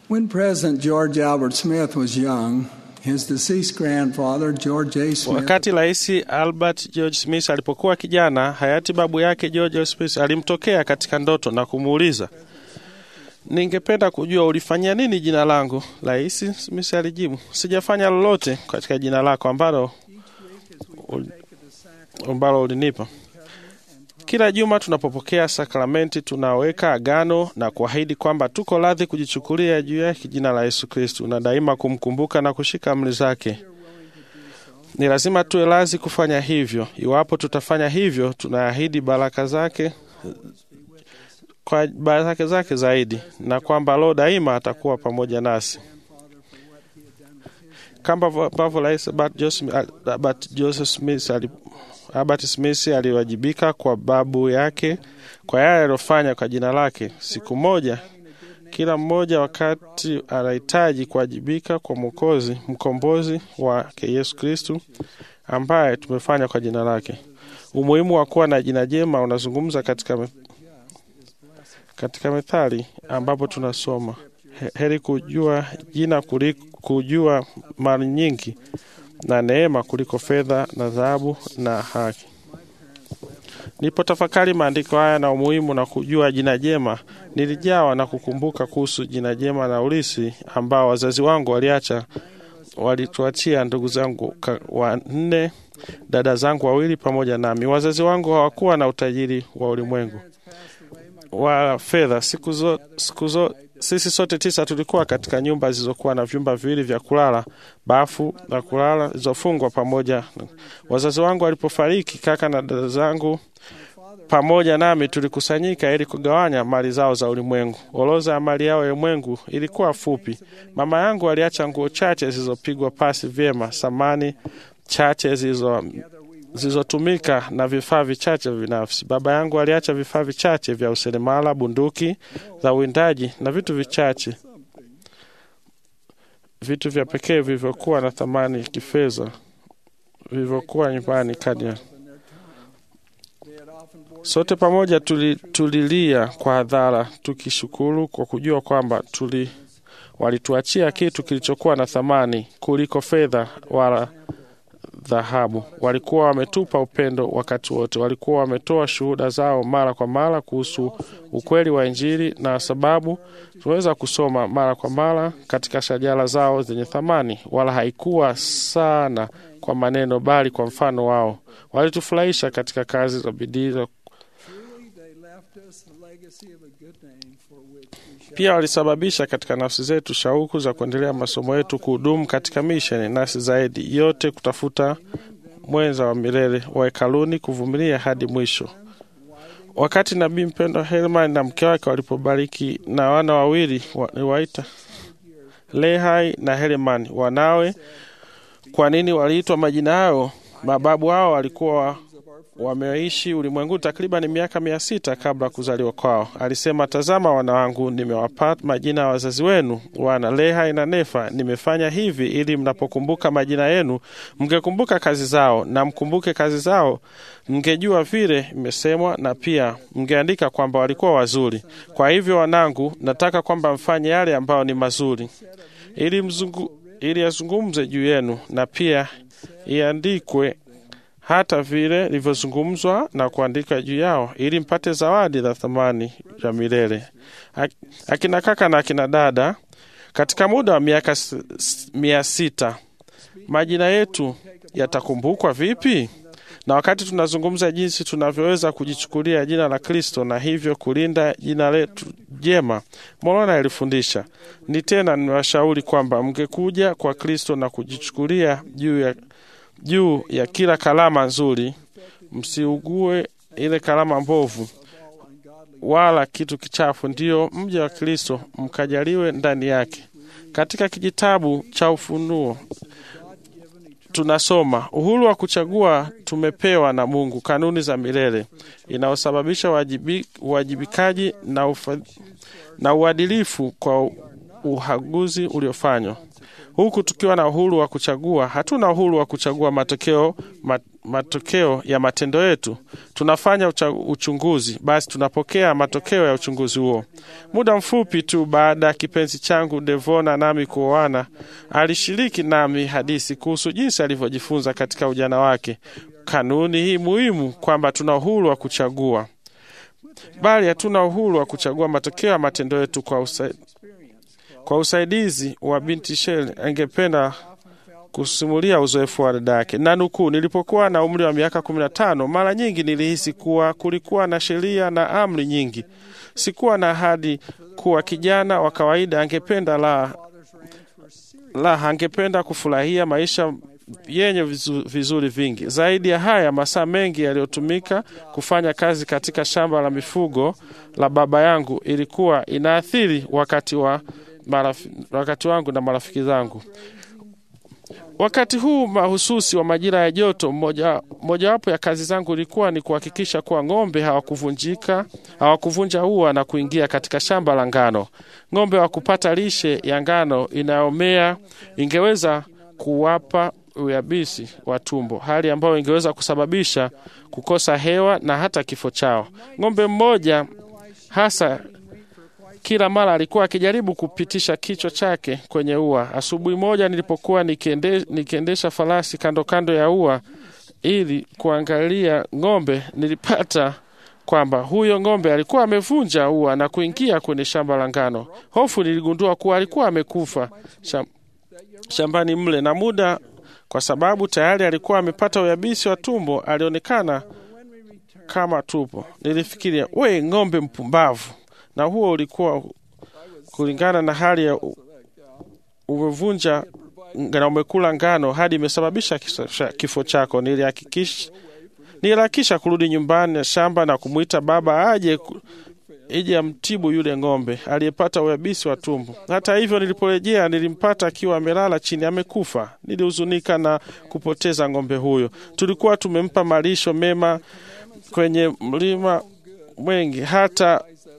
When President George Albert Smith was young, his deceased grandfather, George A. Smith, Wakati Rais Albert George Smith alipokuwa kijana, hayati babu yake George A. Smith alimtokea katika ndoto na kumuuliza, ningependa kujua ulifanyia nini jina langu. Rais Smith alijibu, sijafanya lolote katika jina lako ambalo ul- ambalo ulinipa. Kila juma tunapopokea sakramenti tunaweka agano na kuahidi kwamba tuko radhi kujichukulia juu yake jina la Yesu Kristu na daima kumkumbuka na kushika amri zake. Ni lazima tuwe radhi kufanya hivyo. Iwapo tutafanya hivyo, tunaahidi baraka zake kwa baraka zake zaidi, na kwamba Roho daima atakuwa pamoja nasi kama ambavyo Rais Albert Joseph- Albert Joseph Smith ali- Albert Smith aliwajibika kwa babu yake kwa yale aliyofanya kwa jina lake. Siku moja kila mmoja wakati anahitaji kuwajibika kwa Mwokozi, mkombozi wake Yesu Kristu ambaye tumefanya kwa jina lake. Umuhimu wa kuwa na jina jema unazungumza katika, me- katika Methali ambapo tunasoma "He- heri kujua jina kuliko kujua mali nyingi na neema kuliko fedha na dhahabu na haki. Nilipotafakari maandiko haya na umuhimu na kujua jina jema, nilijawa na kukumbuka kuhusu jina jema na ulisi ambao wazazi wangu waliacha walituachia ndugu zangu ka- wanne, dada zangu wawili pamoja nami. Wazazi wangu hawakuwa na utajiri wa ulimwengu wa fedha. Siku zo, siku zo, sisi sote tisa tulikuwa katika nyumba zilizokuwa na vyumba viwili vya kulala, bafu la kulala zilizofungwa pamoja. Wazazi wangu walipofariki, kaka na dada zangu pamoja nami tulikusanyika ili kugawanya mali zao za ulimwengu. Orodha ya mali yao ya ulimwengu ilikuwa fupi. Mama yangu aliacha nguo chache zilizopigwa pasi vyema, samani chache zilizo zilizotumika na vifaa vichache binafsi. Baba yangu aliacha vifaa vichache vya useremala, bunduki za uwindaji na vitu vichache, vitu vya pekee vilivyokuwa na thamani ya kifedha vilivyokuwa nyumbani kadi ya Sote pamoja tuli, tulilia kwa hadhara tukishukuru kwa kujua kwamba tuli walituachia kitu kilichokuwa na thamani kuliko fedha wala dhahabu. Walikuwa wametupa upendo wakati wote, walikuwa wametoa shuhuda zao mara kwa mara kuhusu ukweli wa Injili, na sababu tunaweza kusoma mara kwa mara katika shajara zao zenye thamani, wala haikuwa sana kwa maneno, bali kwa mfano wao. Walitufurahisha katika kazi za bidii za truly they left us a legacy of a good name for which we shall pia walisababisha katika nafsi zetu shauku za kuendelea masomo yetu, kuhudumu katika misheni, nasi zaidi yote kutafuta mwenza wa milele wa hekaluni, kuvumilia hadi mwisho. Wakati nabii mpendwa Herman na mke wake walipobariki na wana wawili waliwaita Lehai na Herman wanawe. Kwa nini waliitwa majina hayo? Mababu hao walikuwa wameishi ulimwenguni takriban miaka mia sita kabla ya kuzaliwa kwao. Alisema, tazama wana wangu, nimewapa majina ya wazazi wenu, wana Lehai na Nefa. Nimefanya hivi ili mnapokumbuka majina yenu mngekumbuka kazi zao, na mkumbuke kazi zao, mngejua vile imesemwa, na pia mngeandika kwamba walikuwa wazuri. Kwa hivyo wanangu, nataka kwamba mfanye yale ambayo ni mazuri, ili mzungu, ili yazungumze juu yenu, na pia iandikwe hata vile ilivyozungumzwa na kuandika juu yao, ili mpate zawadi za thamani ya milele. Ak- Akina kaka na akina dada, katika muda wa miaka s- s- mia sita majina yetu yatakumbukwa vipi? Na wakati tunazungumza jinsi tunavyoweza kujichukulia jina la Kristo na hivyo kulinda jina letu jema, Morona alifundisha ni tena, niwashauri kwamba mngekuja kwa Kristo na kujichukulia juu ya juu ya kila kalama nzuri, msiugue ile kalama mbovu wala kitu kichafu, ndiyo mja wa Kristo, mkajaliwe ndani yake. Katika kijitabu cha Ufunuo tunasoma uhuru wa kuchagua tumepewa na Mungu, kanuni za milele inayosababisha uwajibi- uwajibikaji na, ufa, na uadilifu kwa uhaguzi uliofanywa. Huku tukiwa na uhuru wa kuchagua, hatuna uhuru wa kuchagua matokeo, mat, matokeo ya matendo yetu. Tunafanya ucha, uchunguzi, basi tunapokea matokeo ya uchunguzi huo. Muda mfupi tu baada ya kipenzi changu Devona nami kuoana, alishiriki nami hadithi kuhusu jinsi alivyojifunza katika ujana wake kanuni hii muhimu kwamba tuna uhuru wa kuchagua, bali hatuna uhuru wa kuchagua matokeo ya matendo yetu. Kwa, usa, kwa usaidizi wa binti Shel, angependa kusimulia uzoefu wa dada yake na nukuu, nilipokuwa na umri wa miaka kumi na tano mara nyingi nilihisi kuwa kulikuwa na sheria na amri nyingi. Sikuwa na ahadi kuwa kijana wa kawaida angependa la, la angependa kufurahia maisha yenye vizu, vizuri vingi. Zaidi ya haya, masaa mengi yaliyotumika kufanya kazi katika shamba la mifugo la baba yangu ilikuwa inaathiri wakati wa marafi, wakati wangu na marafiki zangu. Wakati huu mahususi wa majira ya joto, mojawapo moja ya kazi zangu ilikuwa ni kuhakikisha kuwa ng'ombe hawakuvunjika hawakuvunja ua na kuingia katika shamba la ngano. Ng'ombe wa kupata lishe ya ngano inayomea ingeweza kuwapa uyabisi wa tumbo, hali ambayo ingeweza kusababisha kukosa hewa na hata kifo chao. Ng'ombe mmoja hasa kila mara alikuwa akijaribu kupitisha kichwa chake kwenye ua. Asubuhi moja nilipokuwa nikiende, nikiendesha farasi kando kando ya ua ili kuangalia ng'ombe, nilipata kwamba huyo ng'ombe alikuwa amevunja ua na kuingia kwenye shamba la ngano. Hofu niligundua kuwa alikuwa amekufa sham, shambani mle na muda kwa sababu tayari alikuwa amepata uyabisi wa tumbo, alionekana kama tupo. Nilifikiria, we ng'ombe mpumbavu! Na huo ulikuwa kulingana na hali ya umevunja na umekula ngano hadi imesababisha kifo chako. Nilihakikisha niliharakisha kurudi nyumbani na shamba na kumwita baba aje ije amtibu yule ng'ombe aliyepata uyabisi wa tumbo. Hata hivyo, niliporejea nilimpata akiwa amelala chini amekufa. Nilihuzunika na kupoteza ng'ombe huyo. Tulikuwa tumempa malisho mema kwenye mlima mwengi, hata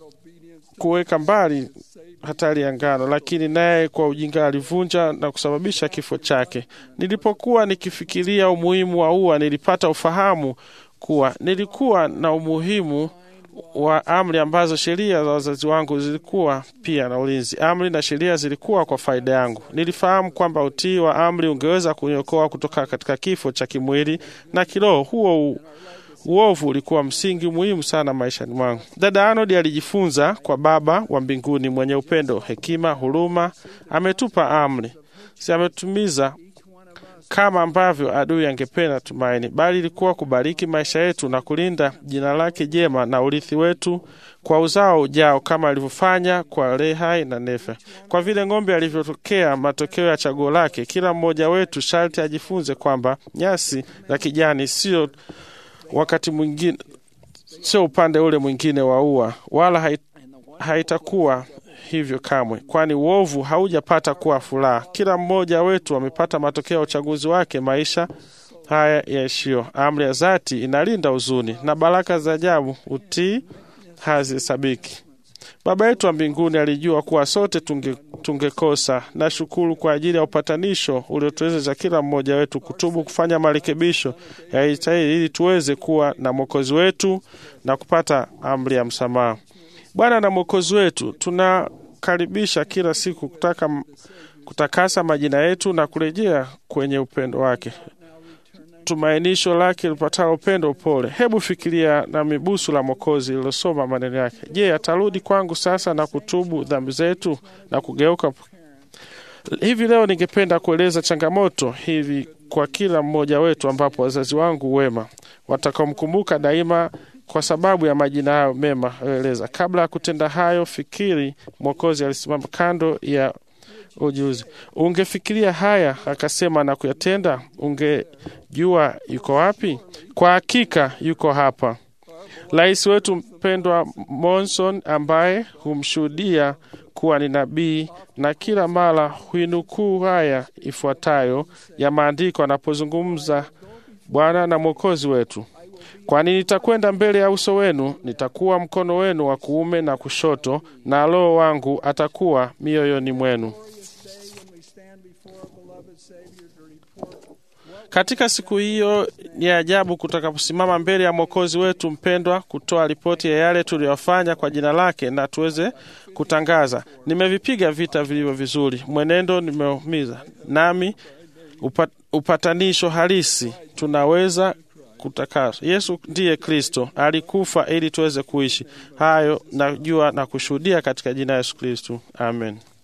kuweka mbali hatari ya ngano, lakini naye kwa ujinga alivunja na kusababisha kifo chake. Nilipokuwa nikifikiria umuhimu wa ua, nilipata ufahamu kuwa nilikuwa na umuhimu wa amri ambazo sheria za wazazi wangu zilikuwa pia na ulinzi. Amri na sheria zilikuwa kwa faida yangu. Nilifahamu kwamba utii wa amri ungeweza kuniokoa kutoka katika kifo cha kimwili na kiroho. Huo uovu ulikuwa msingi muhimu sana maishani mwangu. Dada Arnold alijifunza kwa Baba wa mbinguni mwenye upendo, hekima, huruma. Ametupa amri, si ametumiza kama ambavyo adui angependa tumaini, bali ilikuwa kubariki maisha yetu na kulinda jina lake jema na urithi wetu kwa uzao ujao, kama alivyofanya kwa Lehai na Nefe. Kwa vile ng'ombe alivyotokea matokeo ya chaguo lake, kila mmoja wetu sharti ajifunze kwamba nyasi za kijani sio wakati mwingine, sio upande ule mwingine wa ua, wala haitakuwa hivyo kamwe, kwani uovu haujapata kuwa furaha. Kila mmoja wetu amepata matokeo ya uchaguzi wake maisha haya yaishio. Amri ya dhati inalinda huzuni na baraka za ajabu utii hazihesabiki. Baba yetu wa mbinguni alijua kuwa sote tunge tungekosa. Na shukuru kwa ajili ya upatanisho uliotuwezesha kila mmoja wetu kutubu, kufanya marekebisho yastahili ili tuweze kuwa na mwokozi wetu na kupata amri ya msamaha. Bwana na mwokozi wetu, tunakaribisha kila siku kutaka kutakasa majina yetu na kurejea kwenye upendo wake, tumainisho lake lipatalo upendo, upole. Hebu fikiria na mibusu la Mwokozi lilosoma maneno yake. Je, atarudi kwangu sasa na kutubu dhambi zetu na kugeuka? Hivi leo ningependa kueleza changamoto hivi kwa kila mmoja wetu, ambapo wazazi wangu wema watakaomkumbuka daima kwa sababu ya majina hayo mema eleza. Kabla ya kutenda hayo, fikiri Mwokozi alisimama kando ya ujuzi. Ungefikiria haya akasema na kuyatenda, ungejua yuko wapi? Kwa hakika yuko hapa. Rais wetu mpendwa Monson, ambaye humshuhudia kuwa ni nabii na kila mara huinukuu haya ifuatayo ya maandiko anapozungumza Bwana na Mwokozi wetu Kwani nitakwenda mbele ya uso wenu, nitakuwa mkono wenu wa kuume na kushoto, na Roho wangu atakuwa mioyoni mwenu. Katika siku hiyo ni ajabu kutakaposimama mbele ya Mwokozi wetu mpendwa, kutoa ripoti ya yale tuliyofanya kwa jina lake, na tuweze kutangaza, nimevipiga vita vilivyo vizuri, mwenendo nimeumiza, nami upat, upatanisho halisi tunaweza kutakaswa. Yesu ndiye Kristo, alikufa ili tuweze kuishi. Hayo najua na kushuhudia katika jina la Yesu Kristo, amen.